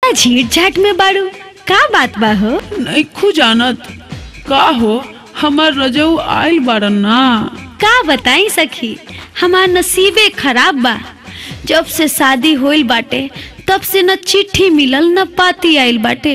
बड़ा झीठ झाट में बाड़ू का बात बा हो नैखू जानत का हो हमार रजऊ आइल बारन ना का बताई सखी हमार नसीबे खराब बा जब से शादी होइल बाटे तब से न चिट्ठी मिलल न पाती आइल बाटे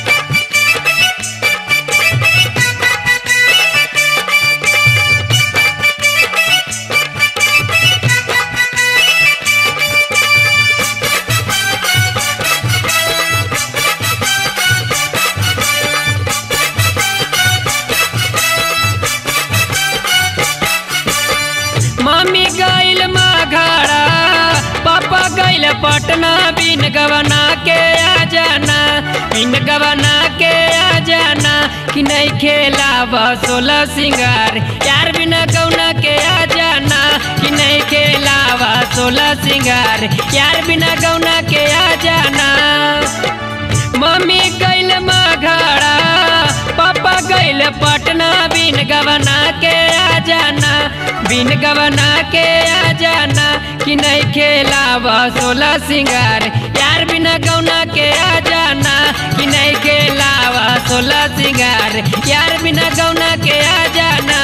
मम्मी गइल माघाड़ा पापा गइल पटना बिन गवना के आ जाना बिन गवना के आ जाना कि नहीं खेलाब सोलह सिंगार यार बिना गौना के आ जाना कि नहीं खेलाब सोलह सिंगार यार बिना गौना के आ जाना मम्मी गइल माघाड़ा पापा गइल पटना बिन गवना के आ जाना बिन गवना के आ जाना कि नहीं खेलाब सोलह सिंगार यार बिना गौना के आ जाना कि नहीं खेलाब सोलह सिंगार यार बिना गौना के आ जाना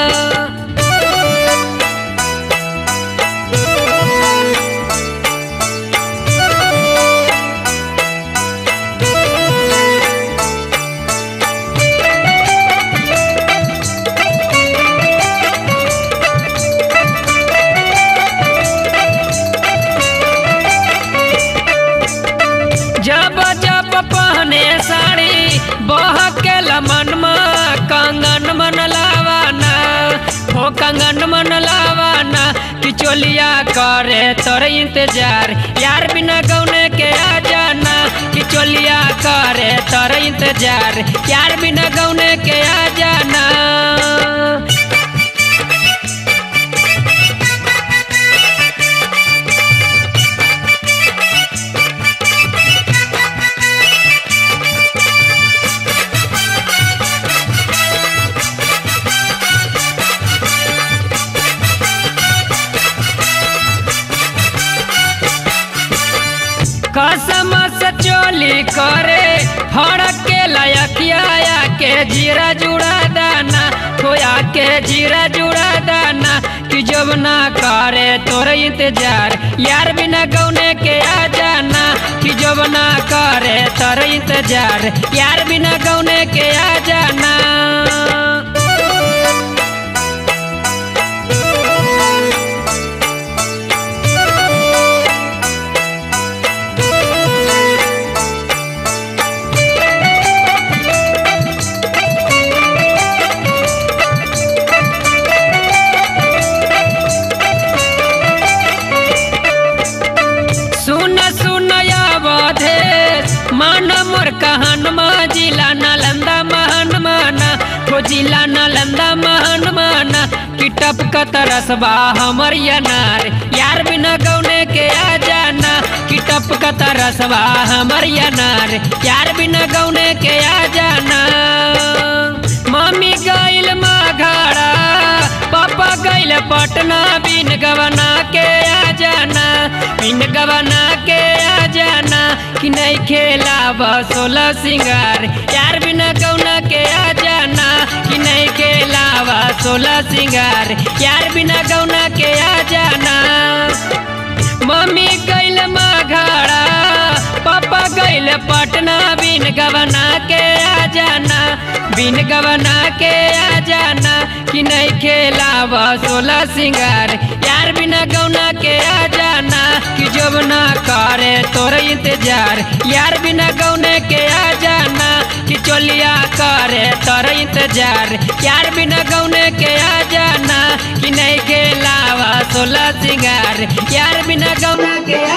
जब जब पहने साड़ी बह के लमन कंगन मन लावाना हो कंगन मन लावाना कि चोलिया करे तोर इंतजार यार बिना गौने के आ जाना कि चोलिया करे तोर इंतजार यार बिना गौने के आ जाना कसम से चोली करे फड़क के लयकिया के जीरा जुड़ा दाना खोया के जीरा जुड़ा दाना कि जब ना करे तोर इंतजार यार बिना गौने के आ जाना कि जब ना करे तोर इंतजार यार बिना गौने के आ जाना सुन सुन यावधे मान मोर कहन जिला नालंदा महान माना हो जिला नालंदा महान माना कि टपकत रसबा हमर यनार यार बिना गौने के आ जाना कि टपकत रसबा हमर यनार यार बिना गौने के आ जाना मम्मी गइल माघाड़ा पापा गइल पटना बिन गवना के आ जाना बिन गवना के आ जाना कि नहीं खेलाब सोलह सिंगार यार बिना गौना के आ जाना कि नहीं खेलाब सोलह सिंगार यार बिना गौना के आ जाना मम्मी गइल माघाड़ा पापा गइल पटना बिन गवना के आ जाना बिन गवना के आ जाना कि नहीं खेलाब सोलह सिंगार यार बिना गौना के आ जाना कि जब ना करे तोर इंतजार यार बिना गौने के आ जाना कि चोलिया करे तोर इंतजार यार बिना गौने के आ जाना कि नहीं खेलाब सोलह सिंगार यार बिना गौना के